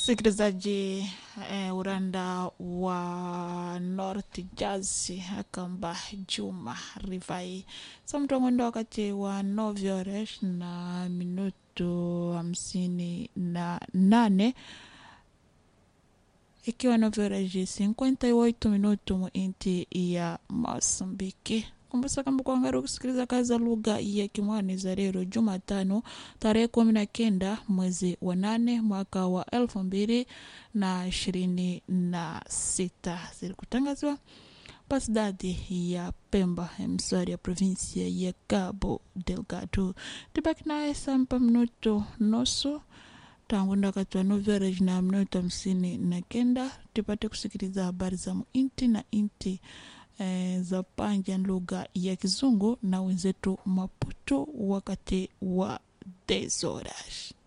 msikilizaji eh, uranda wa north jazz akamba juma rivai samtongondo wakati wa novyores na minuto hamsini na nane ikiwa novyoreji 58 minuto muinti ya mosambiki kumbusa kamba kuangari kusikiliza kazi za lugha ya kimwani za leo jumatano tarehe kumi na kenda mwezi wa nane mwaka wa elfu mbili na ishirini na sita zilikutangazwa pasidadi ya pemba mswari ya provinsia ya cabo delgado tibaki naye sampa minuto nusu tangu ndakati wa novyarej na minuto hamsini na kenda tupate kusikiliza habari za muinti na inti eh, za panja lugha ya kizungu na wenzetu maputo wakati wa 10 horas